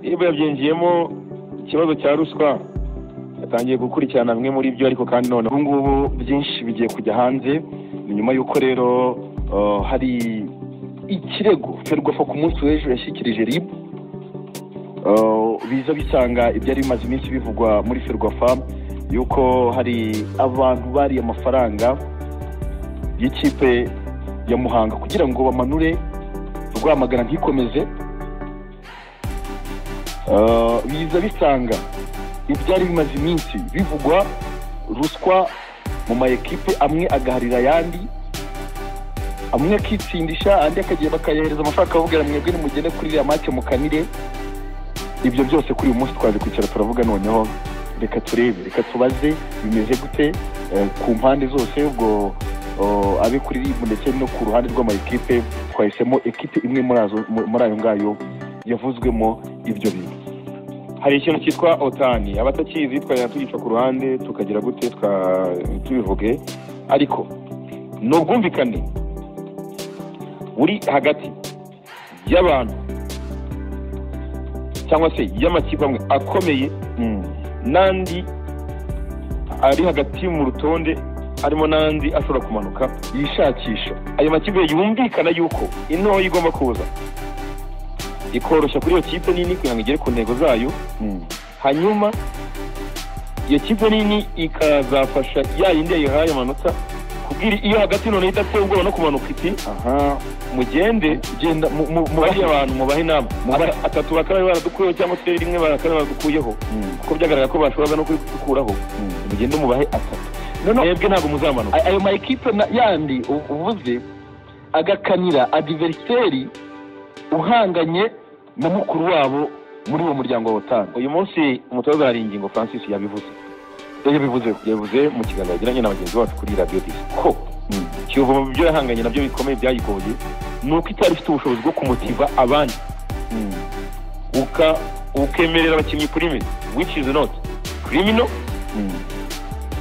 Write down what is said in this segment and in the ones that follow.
yabyinjiyemo ikibazo cya ruswa yatangiye gukurikirana bimwe muri byo ariko kandi none ubu ngubu byinshi bigiye kujya hanze ni nyuma y'uko rero uh, hari ikirego ferwafa ku munsi w'ejo yashyikirije ribu biza bisanga ibyari bimaze iminsi bivugwa muri ferwafa yuko hari abantu bariye amafaranga y'ikipe ya muhanga kugira ngo bamanure rwamagana ntikomeze Uh, biza bisanga ibyari bimaze iminsi bivugwa ruswa mu maekipe amwe agaharira ayandi amwe akitsindisha andi akagiye bakayahereza amafaranga akavugira mwebwe nimugende kuri iriya make mukanire ibyo byose kuri uyu munsi twaje kwicara turavuga noneho reka turebe reka tubaze bimeze gute eh, ku mpande zose ubwo oh, abe kuri ribu ndetse no ku ruhande rw'amaekipe twahisemo ekipe imwe muri azo- mu- muri ayo ngayo yavuzwemo ibyo bintu hari ikintu cyitwa otani abatakizi twajya tugica ku ruhande tukagira gute tuka- tubivuge ariko ni ubwumvikane buri hagati y'abantu cyangwa se y'amakipe amwe akomeye n'andi ari hagati mu rutonde harimo n'andi ashobora kumanuka yishakisha ayo makipe yumvikana yuko intoya igomba kuza ikoroshya kuri iyo kipe nini kugira ngo igere ku ntego zayo hanyuma iyo kipe nini ikazafasha ya yindi yayihaye amanota kubwira iyo hagati none idateye ubwoba no kumanuka iti aha mugende genda mu- mu- mu- mubariye abantu mubahe inama Mubahe- Aba- atatu bakaba baradukuyeho cyangwa se rimwe bakaba baradukuyeho Mm, kuko byagaragara ko bashoboraga no kubikuraho mm. mugende mubahe atatu No, no, mwebwe ntabwo muzamanuka a- ayo ma ekipe na- yandi u- uvuze agakanira adiveriseri uhanganye na mukuru wabo muri uwo muryango wa utanu uyu munsi umutoza hari ingingo francis yabivuze yabivuze yavuze mu kiganiro yagiranye na bagenzi bacu kuri radiyo disi ko Mm. kiyovu mu byo yahanganye nabyo bikomeye byayigoye ni uko itari ifite ubushobozi bwo kumutiva abandi Mm. uka ukemerera abakinnyi kurime which is not criminal Mm.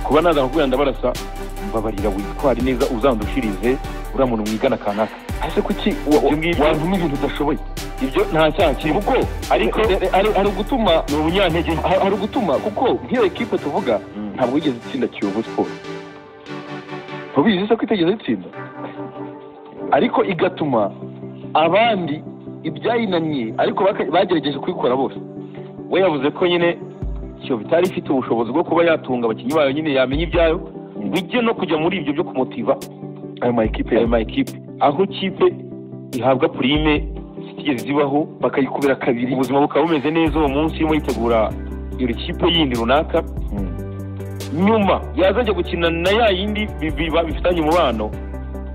kuba naza kukubwira ndabarasa mbabarira witware neza uzandushirize uriya muntu mwigana kanaka ese kuki wa- wa- Ibyo ngibyo- wantuma ibintu udashoboye ibyo nta cyaha kirimo kuko ariko re- re- hari hari ugutuma ni ubunyantege nke. ha- hari ugutuma kuko nk'iyo ekipe tuvuga Ntabwo- ntabwo yigeze itsinda kiyovu siporo ntubizi se ko itigeze itsinda ariko igatuma abandi ibyayinaniye ariko baka- bagerageje kubikora bose we yavuze ko nyine kiyovu itari ifite ubushobozi bwo kuba yatunga abakinnyi bayo nyine yamenya ibyayo bijye no kujya muri ibyo byo kumutiva ayo ma ekipe ayo ma ekipe aho ikipe ihabwa purime zitigeze zibaho bakayikubira kabiri ubuzima bukaba bumeze neza uwo munsi urimo yitegura iyo kipe yindi runaka nyuma yazajya gukina na ya yindi bi- biba bifitanye umubano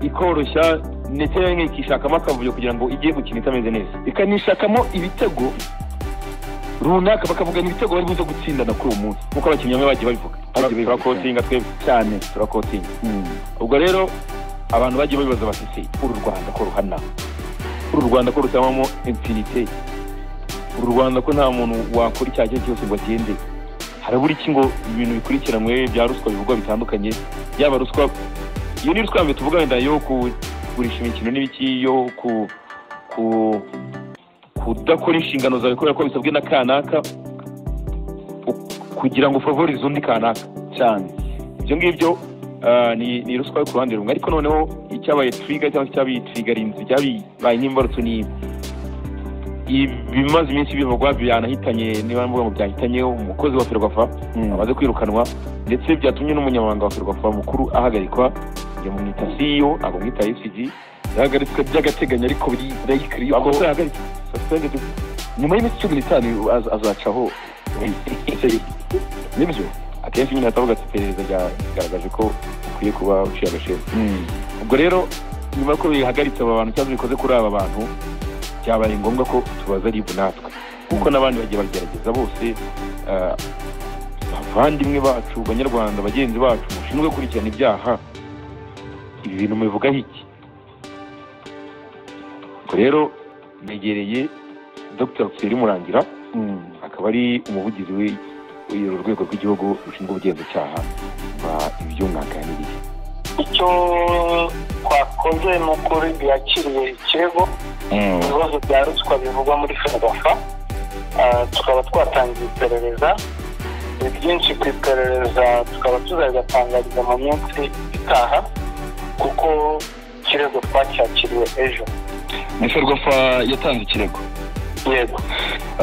ikoroshya ndetse rimwe ikishakamo akavuyo kugira ngo ijye gukina itameze neza ikanishakamo ibitego runaka bakavuga ni ibitego bari buze gutsindana kuri uwo munsi nk'uko abakinnyi bamwe bagiye babivuga Bagiye babivuga. turakotinga twebwe cyane turakotinga ubwo rero abantu bagiye babibaza bati se uru rwanda ko ruhana uru rwanda ko rutabamo imfinite uru rwanda ko nta muntu wakora icyaha icyo ari cyo cyose ngo agende harabura iki ngo ibintu bikurikiranwe bya ruswa bivugwa bitandukanye yaba ruswa iyo ni ruswa yambere tuvuga wenda yo kugurisha imikino n'ibiki yo ku ku kudakora inshingano zawe kubera ko bisabwe na kanaka u- kugira ngo ufavorize undi kanaka cyane ibyo ngibyo ah, ni ni ruswa yo ku ruhande rumwe ariko noneho icyabaye twiga cyangwa se icyabaye twigaririnzi cyabibaye nk'imbarutso ni ibimaze iminsi bivugwa byanahitanye niba mvuga ngo byahitanye umukozi wa ferwafa amaze kwirukanwa ndetse byatumye n'umunyamabanga wa ferwafa mukuru ahagarikwa iyo mwita ceo ntabwo mwita fcg yahagaritswe by'agateganyo ariko biri rayikiri yuko amakosa yahagaritswe suspended nyuma y'iminsi cumi n'itanu az- azacaho nibyo akenshi nyine hatavuga ati iperereza ryagaragaje ko ukwiye kuba uciye agaciro ubwo rero nyuma ko bihagaritse aba bantu cyangwa bikoze kuri aba bantu byabaye ngombwa ko tubaza ribu natwe kuko n'abandi bagiye bagerageza bose ah, bavandimwe bacu banyarwanda bagenzi bacu mushinzwe gukurikirana ibyaha ibi bintu mubivugaho iki ubwo rero negereye dr Thierry murangira akaba ari umuvugizi w'i- w'uru rwego rw'igihugu rushinzwe ubugenzacyaha mba ibyo mwaganiriye icyo twakoze ni uko yakiriye ikirego ibibazo bya ruswa bivugwa muri ferwafa Ah, tukaba twatangiye iperereza ni byinshi ku iperereza tukaba tuzabigatangariza mu minsi itaha kuko ikirego twacyakiriwe ejo ni ferwafa yatanze ikirego yego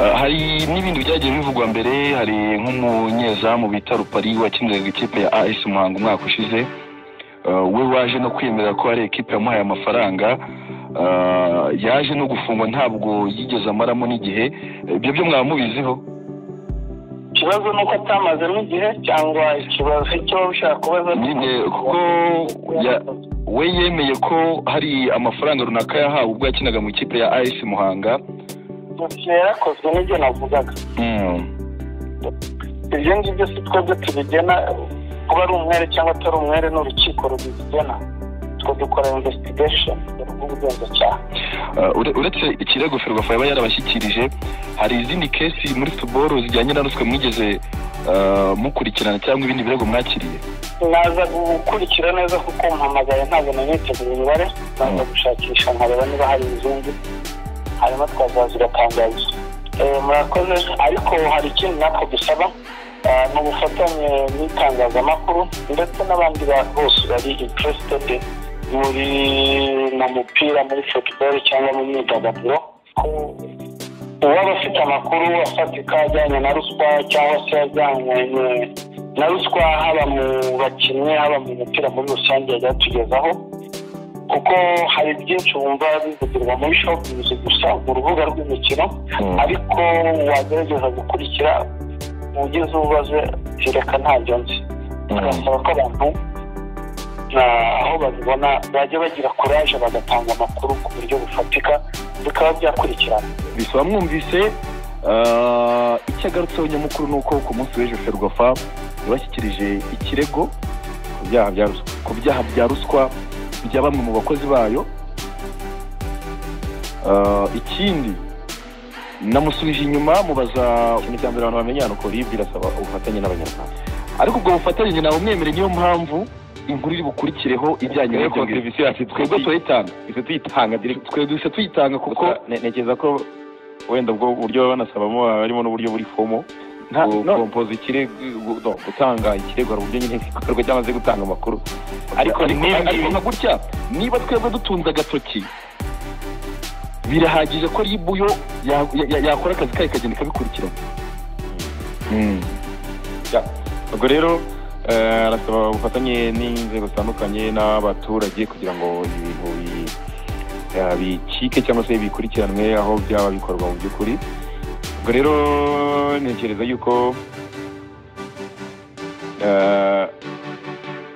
Ah, hari n'ibindi byagiye bivugwa mbere hari nk'umunyezamu bita rupari wakiniraga ikipe ya as muhanga umwaka ushize Ah, we waje no kwemera ko hari ekipe yamuhaye amafaranga Ah, yaje no gufungwa ntabwo yigeze amaramo n'igihe ibyo byo mwaba mubiziho ikibazo ni uko atamazemo igihe cyangwa ikibazo icyo waba ushaka kubaza ni nyine kuko ya- we yemeye ko hari amafaranga runaka yahawe ubwo yakinaga mu ikipe ya as muhanga dosiye yarakozwe n'ibyo navugaga Mm. ibyo ngibyo si twebwe tubigena kuba ari umwere cyangwa atari umwere ni urukiko rubigena twe dukora investigation rw'ubugenzacyaha Uh, ure- uretse ikirego ferwafa yaba yarabashyikirije hari izindi kesi muri futuboro zijyanye na ruswa mwigeze uh, mukurikirana cyangwa ibindi birego mwakiriye naza gukurikira neza kuko mpamagaye ntabwo naniteguye imibare naza gushakisha nkareba niba hari izindi hanyuma twazaza igatangaza Eh, murakoze ariko hari ikindi natwe dusaba eh, ni ubufatanye n'itangazamakuru ndetse n'abandi bantu bose bari interested muri mu mupira muri football cyangwa mu myidagaduro ko uwaba afite amakuru afatika ajyanye na ruswa cyangwa se ajyanye na ruswa haba mu bakinnyi haba mu mupira muri rusange yajya atugezaho kuko hari byinshi wumva bivugirwa muri shopingi gusa mu rubuga rw'imikino ariko wagerageza gukurikira ugize ubaze kereka ntacyo nzi bagasaba ko abantu na- aho babibona bajya bagira kuraje bagatanga amakuru ku buryo bufatika bikaba byakurikirana bisaba mwumvise ah, icyo agarutseho nyamukuru ni uko ku munsi w'ejo ferwafa yabashyikirije ikirego ku byaha bya ruswa ku byaha bya ruswa bya bamwe mu bakozi bayo Ah, ikindi namusubije inyuma mubaza imiryango abantu bamenyana uko rib irasaba ubufatanye n'abanyarwanda ariko ubwo bufatanye nyina bumwemereye niyo mpamvu inkuru iri bukurikireho Rero ijyanye n'ibyo ngibyo contribution yacu twebwe twebwe turayitanga twese tuyitanga direct twe duhise tuyitanga kuko kuko ne- ntekereza ko wenda ubwo buryo baba banasabamo haba harimo n'uburyo buri fomo nta no- kompoza ikirego gu- no, gutanga ikirego hari uburyo nyine bikorwa cyangwa se gutanga amakuru ariko niba n'ibingibi- nka gutya niba twebwe dutunze agatoki birahagije ko ribu yo ya- ya- yakora akazi kayo ikagenda ikabikurikirana ubwo rero eh, arasaba ubufatanye n'inzego zitandukanye n'abaturage kugira ngo ibintu bi- eh, bicike cyangwa se bikurikiranwe aho byaba bikorwa mu by'ukuri ubwo rero ntekereza yuko eh,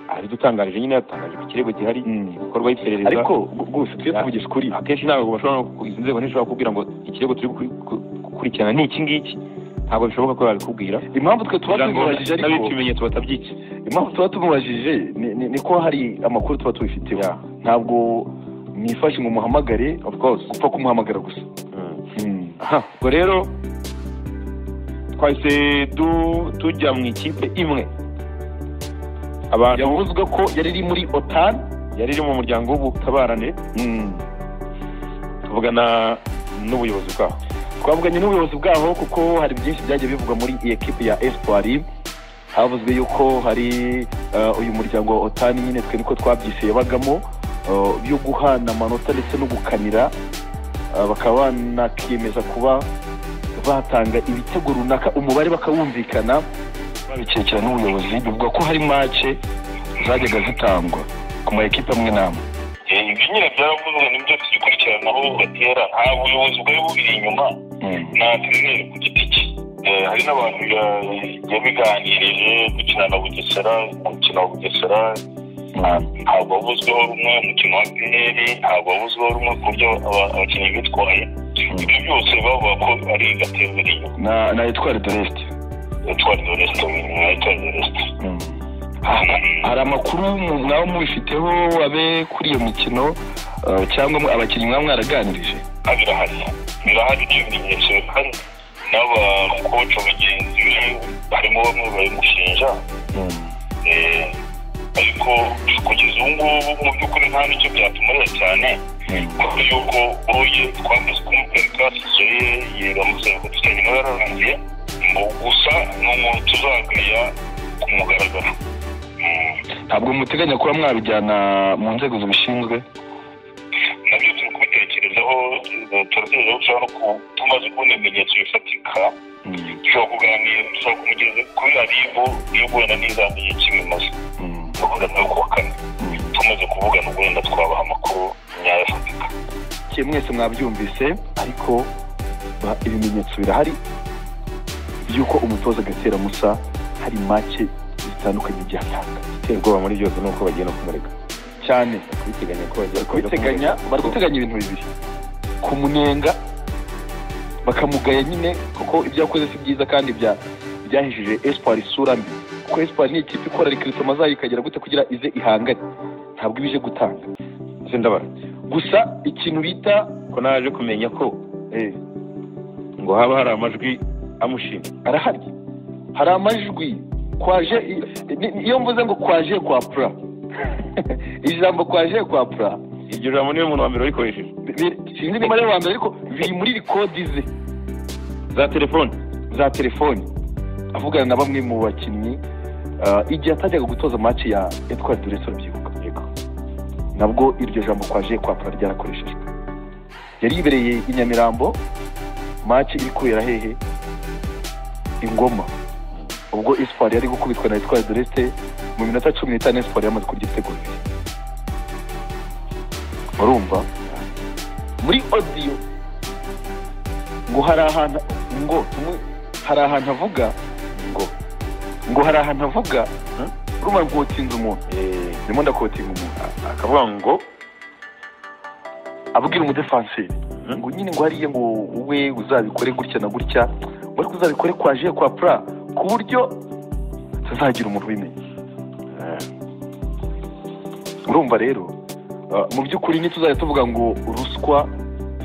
hari dutangarije nyine yatangaje ku kirego gihari gikorwaho iperereza ariko gusa tujye Ya. tuvugisha ukuri akenshi ntabwo bashobora no ku- izi nzego ntizishobora kukubwira ngo ikirego turi gukuri- ku- gukurikirana ni iki ngiki ntabwo bishoboka ko babikubwira impamvu twe tuba kugira ngo tumubajije n'abifite ariko ibimenyetso batabyiki impamvu tuba tumubajije ni- ni- ni ko hari amakuru tuba tubifiteho ntabwo mwifashe ngo umuhamagare of course upfa kumuhamagara gusa aha ubwo rero twahise du- tujya mu ikipe imwe abantu yavuzwe ko yari iri muri otani yari iri mu muryango w'ubutabarane tuvugana n'ubuyobozi bwaho twavuganye n'ubuyobozi bwaho kuko hari byinshi byagiye bivugwa muri iyi ekipi ya espoir havuzwe yuko hari eh, uyu muryango wa otani nyine twe niko twabyise yabagamo eh, byo guhana amanota ndetse no gukanira eh, bakaba banakiyemeza kuba batanga ibitego runaka umubare bakawumvikana babikekera n'ubuyobozi bivuga ko hari mace zajyaga zitangwa ku ma ekipe amwe n'amwe ibi nyine byaravuzwe nibyo tubikurikirana aho batera nta buyobozi bwari bubiri inyuma nta treneri ku giti cye Eh, hari n'abantu ya- yabiganirije gukina na bugesera umukino wa bugesera nta- ntabwo wavuzweho rumwe umukino wa pr ntabwo wavuzweho rumwe ku buryo aba- abakinnyi bitwaye ibyo byose bavuga ko ari gatembere inyuma na na etwari de resite twari doresite na etwari doresite hari amakuru mu- mwawe mubifiteho abe kuri iyo mikino uh, cyangwa mwe- abakinnyi mwaba mwaraganirije birahari birahari n'ibimenyetso bihari n'abakoca bagenzi be harimo bamwe babimushinja ariko kugeza ubu ngubu mu by'ukuri nta n'icyo byatumarira cyane kuko yuko uye twamaze kumuparika ye yiramusaba kudufitanye nawe yararangiye gusa ni umuntu tuzagaya ku mugaragaro ntabwo muteganya kuba mwabijyana mu nzego zibishinzwe nabyo turi kubitekerezaho turategereje ushobora no tumaze kubona ibimenyetso bifatika dushobora kuganira dushobora kumugeza kuri aribo y'ubwo wenda ntizamenye kimwe maze tugura nawe kuwa kane tumaze kuvugana ubwo wenda twabaha amakuru nyayo afatika ke mwese mwabyumvise ariko ibimenyetso birahari by'uko umutoza agatera musa hari make zitandukanye igihe atanga gutera ubwoba muri byose ni uko bagenda kumureka cyane kubiteganya ko bagiye kubiteganya bari guteganya ibintu bibiri kumunenga bakamugaya nyine kuko ibyo yakoze si byiza kandi bya byahejije espoir isura mbi kuko espoir ni ikipe ikora rikirito mazayi ikagera gute kugira ize ihangane ntabwo ibije gutanga sindabara gusa ikintu bita ko naje kumenya ko eh, ngo haba hari amajwi amushima arahari hari amajwi kwaje i- ni- iyo mvuze ngo kwaje kwa pura ijambo kwaje kwa pura iryo jambo niwe muntu wa mbere warikoresheje bi- bi- sinzi nimba ari uwa mbere ariko biri muri rikodi ze za telefone za telefoni avugana na bamwe mu bakinnyi ah, igihe atajyaga gutoza match ya etwari dureso urabyibuka yego nabwo iryo jambo kwaje kwa pura ryarakoreshejwe yari yibereye i nyamirambo match iri kubera hehe ingoma ubwo espoir yari gukubitwa na etwari duresite mu minota cumi n'itanu espoir yamaze kurya ibitego bibiri urumva muri odiyo ngo hari ahantu ngo tumwe hari ahantu avuga ngo ngo hari ahantu avuga urumva ngo utinze umuntu Eh, ndimo ndakotinga umuntu akavuga ngo abwira umudefanseri Hmm? ngo nyine ngo hariya ngo we uzabikore gutya na gutya ngo ariko uzabikore kwa je kwa pura ku buryo hatazagira umuntu ubimenya eh, urumva rero uh, mu by'ukuri ntituzajya tuvuga ngo ruswa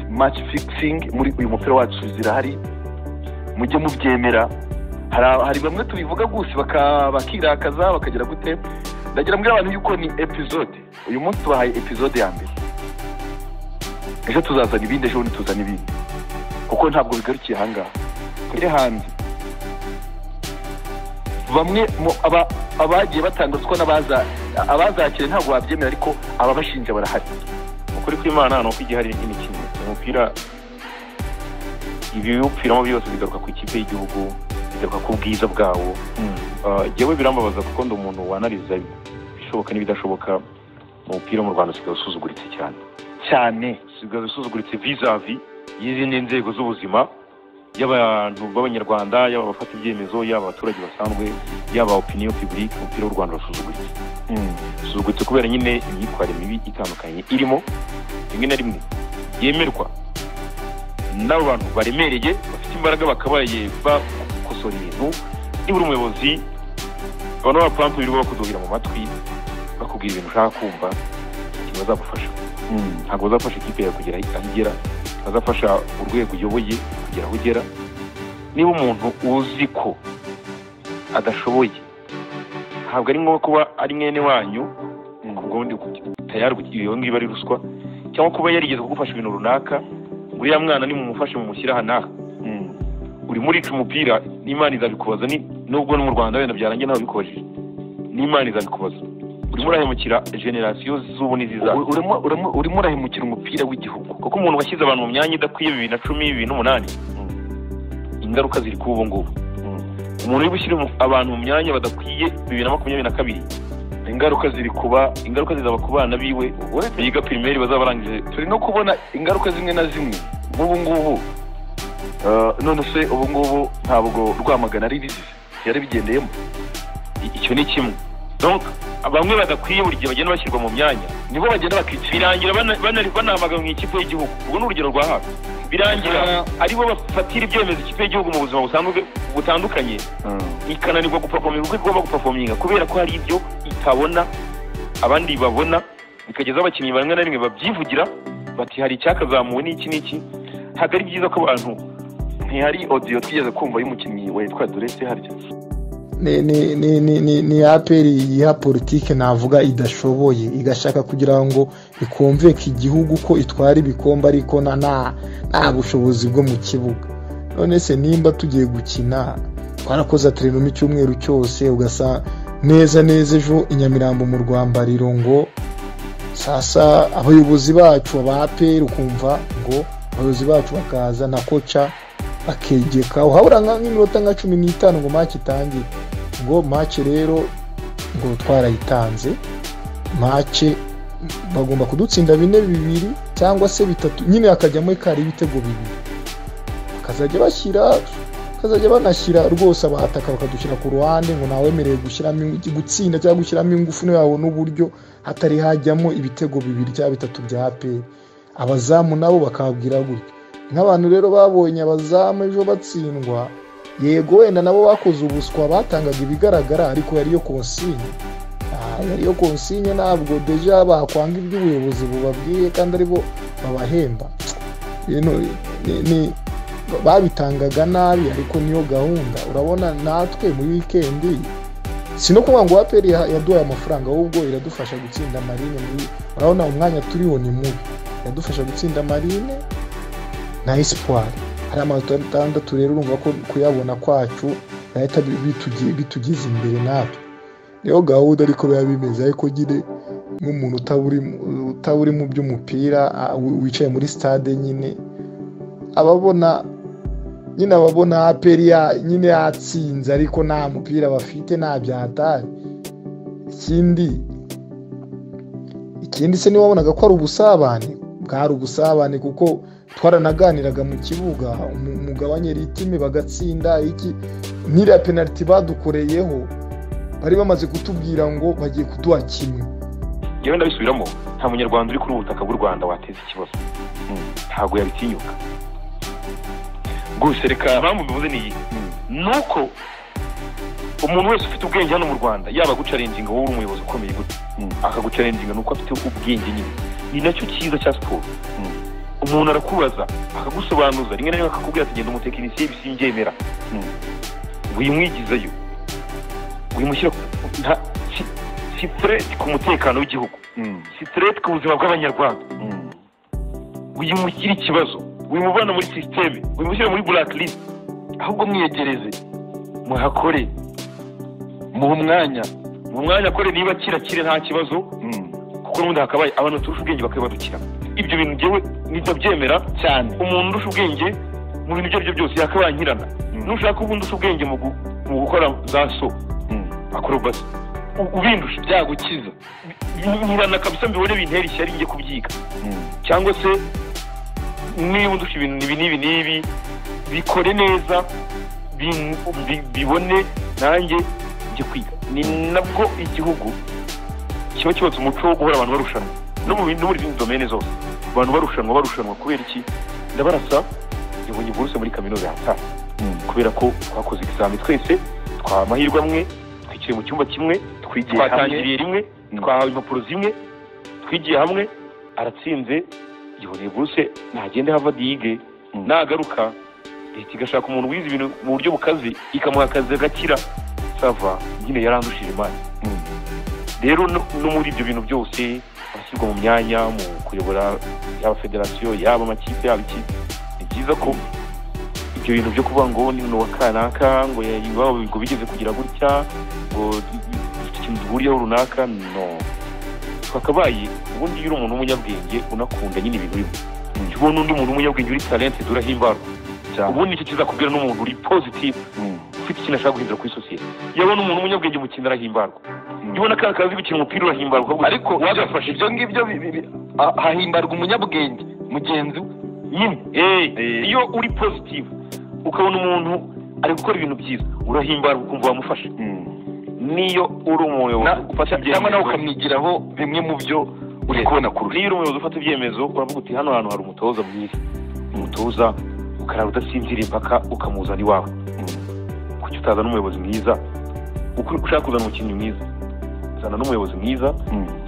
match fixing muri uyu mupira wacu zirahari mujye mubyemera hari aba- hari bamwe tubivuga gusa baka- bakirakaza bakagira gute ndagira mbwira abantu yuko ni episode uyu munsi tubahaye episode ya mbere ejo tuzazana ibindi ejo bundi tuzana ibindi kuko ntabwo bigarukiye ahangaha tujye hanze bamwe mu aba- abagiye batanga ruswa n'abaza abazakire ntabwo babyemera ariko ababashinja barahari ukuri kw'imana ni uko igihe hari imikino umupira ibiwupfiramo byose bigaruka ku ikipe y'igihugu bigaruka ku bwiza bwawo Ah, jyewe birambabaza kuko ndi umuntu wanariza ibishoboka n'ibidashoboka mu mupira mu rwanda usigaye usuzuguritse cyane cyane usigaye usuzuguritse vizavi y'izindi nzego z'ubuzima y'abantu b'abanyarwanda yaba abafata ibyemezo yaba abaturage basanzwe yaba opinion public umupira w'u rwanda urasuzuguritse usuzugutse kubera nyine imyitwarire mibi itandukanye irimo rimwe na rimwe yemerwa n'abo bantu baremereye bafite imbaraga bakabaye bakosora ibintu nibura umuyobozi abantu b'abapantu birirwa bakuduhira mu matwi bakubwira ibintu ushaka kumva ntibazagufasha ntabwo bazafasha ikipe yawe kugera aho igera bazafasha urwego uyoboye kugera aho ugera niba umuntu uzi ko adashoboye ntabwo ari ngombwa kuba ari mwene wanyu ubwo ndi tayari kugira iyo ngiyo ari ruswa cyangwa kuba yarigeze kugufasha ibintu runaka ngo uriya mwana nimumufashe mumushyire aha n'aha urimo urica umupira n'imana izabikubaza ni- nubwo no mu rwanda wenda byarangiye nawe ubikoresheje n'imana izabikubaza urimo urahemukira generasiyo z'ubu n'izizaza U- urimo- urimo- urimo urahemukira umupira w'igihugu kuko umuntu washyize abantu mu myanya idakwiye bibiri na cumi bibiri n'umunani ingaruka ziri kuri ubu ngubu umuntu uri gushyira umu- abantu mu myanya badakwiye bibiri na makumyabiri na kabiri ingaruka ziri kuba ingaruka zizaba ku bana biwe biga pirimeri bazaba barangije turi no kubona ingaruka zimwe na zimwe nk'ubu ngubu Ah, none se ubu ngubu ntabwo rwamagana ari bizize yari bigendeyemo icyo ni kimwe donc bamwe badakwiye buri gihe bagenda bashyirwa mu myanya nibo bagenda bakicira birangira bana- bana- banahamaga mu ikipe y'igihugu ubwo ni urugero rwa hafi birangira Ah. aribo bafatira ibyemezo ikipe y'igihugu mu buzima busanzwe butandukanye ikananirwa gupafominga uko igomba gupafominga kubera ko hari ibyo itabona abandi babona bikageza abakinnyi bamwe na rimwe babyivugira bati hari icyakazamuwe n'iki n'iki ntabwo ari byiza ko abantu ntihari odiyo twigeze kumva y'umukinnyi wa yitwa dorese harya ni ni ni ni ni ni aperi ya politiki navuga idashoboye igashaka kugira ngo ikumveke igihugu ko itwara ibikombe ariko na nta nta bushobozi bwo mu kibuga none se nimba tugiye gukina twarakoze aterenoma icyumweru cyose ugasa neza neza ejo inyamirambo mu rwambariro ngo sasa abayobozi bacu aba aperi ukumva ngo abayobozi bacu bakaza na koca bakegeka uhabura nk'iminota nka cumi n'itanu ngo make itangire ngo make rero ngo twarayitanze make bagomba kudutsinda bine bibiri cyangwa se bitatu nyine hakajyamo kari ibitego bibiri bakazajya bashyira bakazajya banashyira rwose abataka bakadushyira ku ruhande ngo ntawemerewe gushyiramo gutsinda cyangwa gushyiramo ingufu niba yabona uburyo hatari hajyamo ibitego bibiri cyangwa bitatu bya aperi abazamu nabo bakabwira gutya nk'abantu rero babonye abazamu ejo batsindwa yego wenda nabo bakoze ubuswa batangaga ibigaragara ariko yariyo konsinye yariyo konsinye ntabwo deja bakwanga iby'ubuyobozi bubabwiye kandi aribo babahemba babitangaga nabi ariko niyo gahunda urabona natwe muri wikendi si no kuvuga ngo aperi yaduhaye amafaranga ahubwo iradufasha gutsinda marine urabona umwanya turiho ni mubi iradufasha gutsinda marine na esipari hari amanota atandatu rero urumva ko kuyabona kwacu yahita bitugeza imbere natwe niyo gahunda ariko biba bimeze ariko nyine nk'umuntu utaburi mu by'umupira wicaye muri sitade nyine ababona nyine ababona aperi nyine yatsinze ariko nta mupira bafite nta byatari ikindi ikindi se niba wabonaga ko ari ubusabane bwari ubusabane kuko twaranaganiraga mu kibuga umugabane ritime bagatsinda iki n'iriya penaliti badukoreyeho bari bamaze kutubwira ngo bagiye kuduha kimwe yewe ndabisubiramo nta munyarwanda uri kuri ubu butaka bw'u rwanda wateza ikibazo ntabwo yabitinyuka gusa reka impamvu bivuze ni iyi ni uko umuntu wese ufite ubwenge hano mu rwanda yaba agucarenginga wowe uri umuyobozi ukomeye gutya akagucarenginga ni uko afite ubwenge nyine ni nacyo cyiza cya siporo umuntu arakubaza akagusobanuza rimwe na rimwe akakubwira ati genda umutekinisiye bisingemera wimwigizeyo wimushyira sitireti ku mutekano w'igihugu sitireti ku buzima bw'abanyarwanda wimushyira ikibazo wimuvana muri sisiteme wimushyira muri burakirisite ahubwo mwiyegereze muhakore muhe umwanya mu mwanya akore niba kirakire nta kibazo kuko n'ubundi hakabaye abantu baturusha ubwenge bakabibadukira ibyo bintu ngewe nitabyemera cyane umuntu urusha ubwenge mu bintu ibyo ari byo byose yakabankirana nushaka ubundi usha ubwenge mu gukora za so akorobasi ubindusha byagukiza nkirana kabisa mbibone bintera ishyari njye kubyiga cyangwa se niba undusha ibintu nibi n'ibi n'ibi bikore neza bibone nanjye njye kwiga ni nabwo igihugu kiba cyubatse umuco wo guhora abantu barushanwa no muri zindi domene zose abantu barushanwa barushanwa kubera iki ndabarasa yabonye buruse muri kaminuza yataha kubera ko twakoze ikizami twese twahawe amahirwe amwe twicaye mu cyumba kimwe twigiye hamwe twatangiriye rimwe twahawe impapuro zimwe twigiye hamwe aratsinze yabonye buruse ntagende havadi yige nagaruka leta igashaka umuntu wize ibintu mu buryo bukaze ikamuha akazi agakira sava nyine yarandushije imari rero no muri ibyo bintu byose abashyirwa mu myanya mu kuyobora yaba federasiyo yaba amakipe yaba iki ni byiza ko ibyo bintu byo kuvuga ngo ni uwa kanaka ngo ngo bigeze kugira gutya ngo ikintu duhuriyeho runaka no twakabaye ubundi iyo uri umuntu w'umunyabwenge unakunda nyine ibintu bimwe iyo ubona undi muntu w'umunyabwenge uri talente durahimbarwa ubundi nicyo kizakubwira n'umuntu uri pozitifu ufite ikintu ashaka guhindura kuri sosiyete yabona umuntu w'umunyabwenge mu kintu arahimbarwa ubona ko akazi gukina umupira urahimbarwa ariko wagafashe ibyo ngibyo hahimbarwa umunyabwenge mugenzi we nyine iyo uri pozitifu ukabona umuntu ari gukora ibintu byiza urahimbarwa ukumva wamufashe niyo uri umuyobozi ufata ibyemezo cyangwa nawe ukamwigiraho bimwe mu byo uri kubona kurusha niyo uri umuyobozi ufata ibyemezo uravuga uti hano hantu hari umutoza mwiza umutoza ukarara udasinziriye impaka ukamuzana iwawe kuki utazana umuyobozi mwiza ushaka kuzana umukinnyi mwiza zana n'umuyobozi mwiza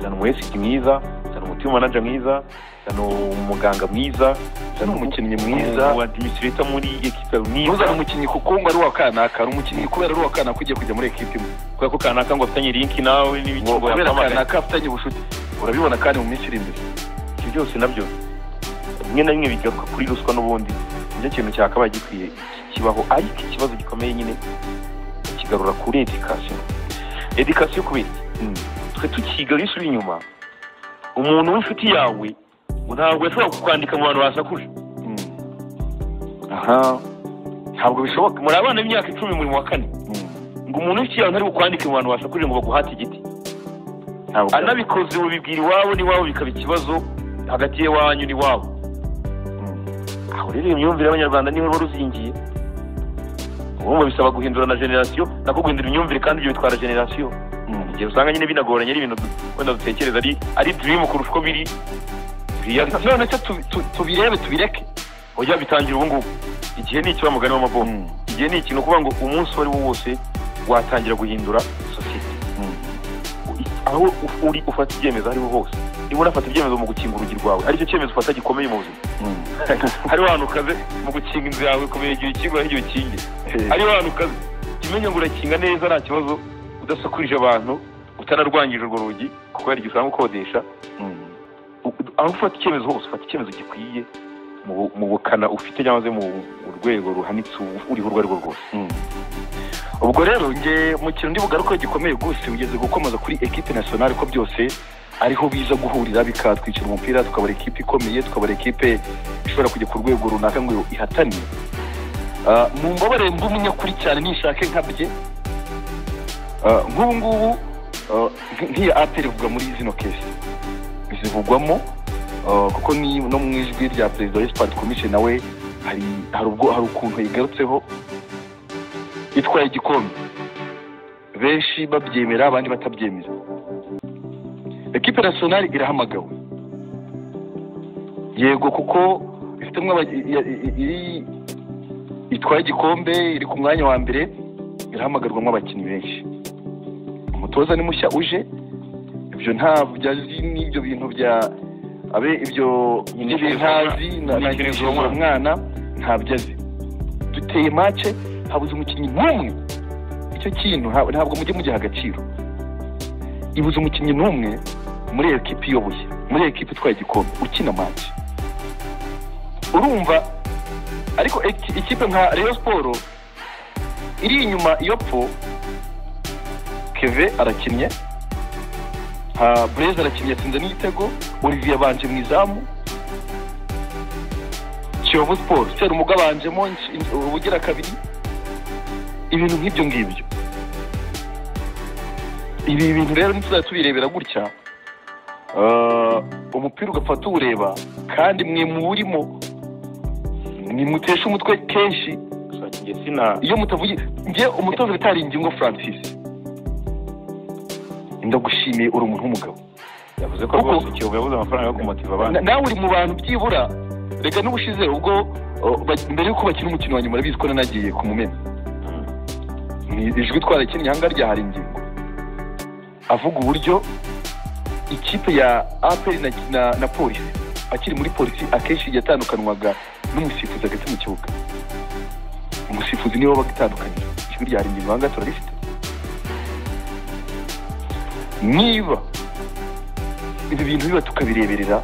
zana umuesiti mwiza uzana umutima manager mwiza uzana umuganga mwiza uzana umukinnyi mwiza uwa administrator muri ekipa mwiza ntuzane umukinnyi kuko ngo ari uwa kanaka ni umukinnyi kubera ari uwa kanaka ugiye kujya muri ekipa imwe kubera ko kanaka ngo afitanye linki nawe n'ibiki ngo ngo kubera yampamagaye kanaka afitanye ubucuti urabibona kandi mu minsi iri imbere ibyo byose nabyo bimwe na bimwe bigaruka kuri ruswa n'ubundi nicyo kintu cyakabaye gikwiye kibaho ariko ikibazo gikomeye nyine kigarura kuri edikasiyo edikasiyo kubera iki? twe tukigarura isura inyuma umuntu w'inshuti yawe ntabwo yashobora kukwandika mu bantu basakuje aha ntabwo bishoboka muri abana b'imyaka icumi muri mu wa kane ngo umuntu w'inshuti yawe ntari bukwandike mu bantu basakuje ngo baguhate igiti ntabwo anabikoze ubibwira iwabo n'iwabo bikaba ikibazo hagati y'iwanyu n'iwabo aho rero iyo myumvire y'abanyarwanda niho ruba ruzingiye urumva bisaba guhindura na generasiyo nako guhindura imyumvire kandi ibyo bitwara generasiyo igihe usanga nyine binagoranye ari ibintu du- wenda dutekereza ari ari dream kurusha uko biri reality none se tu- tu- tubirebe tubireke oya bitangira ubu ngubu igihe ni ikiba mugani w'amabomu igihe ni ikintu kuvuga ngo umunsi uwo ari wo wose watangira guhindura sosiyete aho u- uri ufata ibyemezo aho ariho hose niba unafata ibyemezo mu gukinga urugi rwawe aricyo cyemezo ufata gikomeye mu buzima hariho ahantu ukaze mu gukinga inzu yawe kumenya igihe ukingura n'igihe ukinge hariho ahantu ukaze kimenye ngo urakinga neza nta kibazo udasakurije abantu utanarwangije urwo rugi kuko hari igihe usanga ukodesha U- aho ufata icyemezo hose ufata icyemezo gikwiye mu bu- mu bukana ufite cyangwa se mu mu rwego ruhanitse u- uriho urwo ari rwo rwose ubwo rero nge mu kintu ndi bugaruke gikomeye rwose ugeze gukomeza kuri ekipe nasiyonari ko byose ariho biza guhurira bikatwikira umupira tukabara ekipe ikomeye tukabara ekipe ishobora kujya ku rwego runaka ngo ihatane Ah, mumbabarire mbe umunyakuri cyane nishake nkabye Ah, nk'ubu ngubu ah, nk- nk'iya aperi ivuga muri zino kesi zivugwamo ah, kuko ni no mu ijwi rya perezida wa esipadi komishe nawe hari hari ubwo hari ukuntu yigarutseho itwaye igikombe benshi babyemera abandi batabyemera ekipe nasiyonari irahamagawe yego kuko ifitemo aba- i- i- iri- itwaye igikombe iri ku mwanya wa mbere irahamagarwamo abakinnyi benshi umutoza ni mushya uje ibyo ntabwo byazi n'ibyo bintu bya abe ibyo ntazi Inyikirizo na na nyikirizwa umwana ntabyo azi duteye mace habuze umukinnyi n'umwe icyo kintu nta- ntabwo mujye mugiha agaciro ibuze umukinnyi n'umwe muri iyo kipe iyoboye muri iyo kipe itwaye igikombe ukina mace urumva ariko iki- ikipe nka reyo siporo iri inyuma iyo po keve arakinnye nka bureze arakinnye yatsinze n'igitego olivier abanje mu izamu kiyovu siporo serumuga abanjemo insh- in- ubugira kabiri ibintu nk'ibyo ngibyo ibi bintu rero ntituzajya tubirebera gutya Ah, umupira ugapfa tuwureba kandi mwe muwurimo nimutesha umutwe kenshi njye sina iyo mutavuye nge umutoza bitari ingingo francis ndagushimiye uri umuntu w'umugabo yavuze ko Kuko- rwose ikiyovu yabuze amafaranga yo kumotiva abandi Na- nawe uri mu bantu byibura reka n'ubushize ubwo uh, ba- mbere y'uko bakina umukino wa nyuma urabizi ko nanagiye ku mumena ni ijwi twarakinnye aha ngaha ryahari ingingo avuga uburyo ikipe ya aperi na, na, na polisi akiri muri polisi akenshi yatandukanywaga n'umusifuzi hagati mu kibuga umusifuzi niwe wabaga itandukanye ijwi ryahari ingingo aha ngaha turarifite niba ibi bintu biba tukabireberera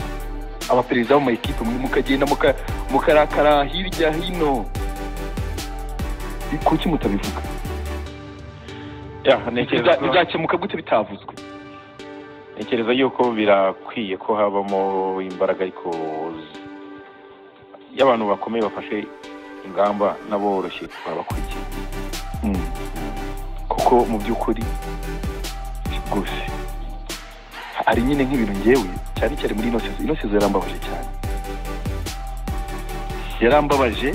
abaperezida bo mu ekipe mwe mukagenda muka- mukarakara hirya hino kuki mutabivuga Ya, Biza- ntekereza bizakemuka gute bitavuzwe ntekereza yuko birakwiye ko habamo imbaraga ariko z- iyo abantu bakomeye bafashe ingamba n'aboroshye babakurikiye kuko mu by'ukuri rwose hari nyine nk'ibintu ngewe cyane cyane muri ino sezo ino sezo yarambabaje cyane yarambabaje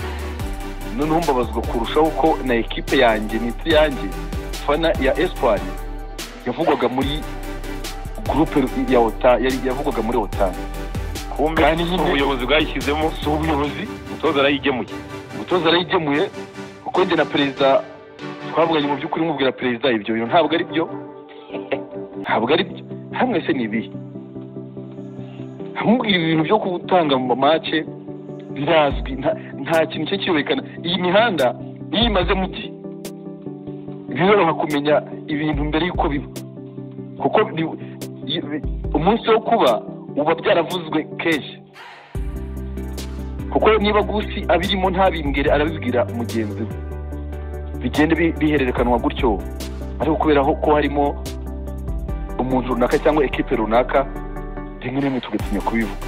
noneho mbabazwa kurushaho ko na ekipe yanjye nitsi yanjye fana ya espoir yavugwaga muri gurupe ya ota yari- yavugwaga muri otan kumbe Kandi nyine- ubuyobozi bwayishyizemo si ubuyobozi umutoza arayigemuye umutoza arayigemuye kuko njye na perezida twavuganye mu by'ukuri mubwira perezida ibyo bintu ntabwo ari byo ntabwo ari byo hamwe se ni ibihe ntumubwire ibintu byo gutanga mu mamace birazwi nta- nta kintu cyo kiyorekana iyi mihanda niyo imaze mu gihe biroroha kumenya ibintu mbere y'uko biba kuko ni- i- i- umunsi wo kuba uba byaravuzwe kenshi kuko niba gusi abirimo ntabimbwire arabibwira mugenzi we bigenda bi- bihererekanwa gutyo ariko kubera ho- ko harimo umuntu runaka cyangwa ekipe runaka rimwe na rimwe tugatinya kubivuga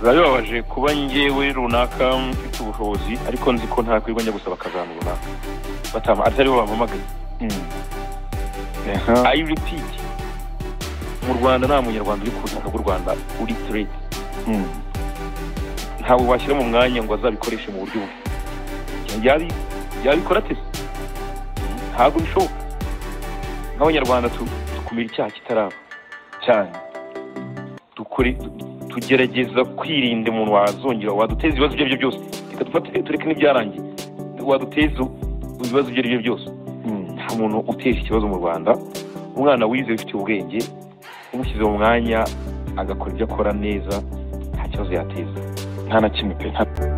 biba bibabaje kuba njyewe runaka mfite ubushobozi ariko nzi ko ntakwirwa njya gusaba akazana runaka batama atari bo bampamagaye ayi repeat mu rwanda nta munyarwanda uri ku butaka bw'u rwanda uri trade ntabwo washyira mu mwanya ngo azabikoreshe mu buryo bubi Yabi- yabikora ate ntabwo bishoboka nk'abanyarwanda tu- dukumira icyaha kitaraba cyane dukore tugerageza kwirinda umuntu wazongera waduteza ibibazo ibyo ari byo byose reka dufate tureke n'ibyarangiye waduteza ibibazo ibyo ari byo byose nta muntu uteje ikibazo mu rwanda umwana wize ufite ubwenge umushyize mu mwanya agakora ibyo akora neza nta kibazo yateza nta na kimwe pe nta-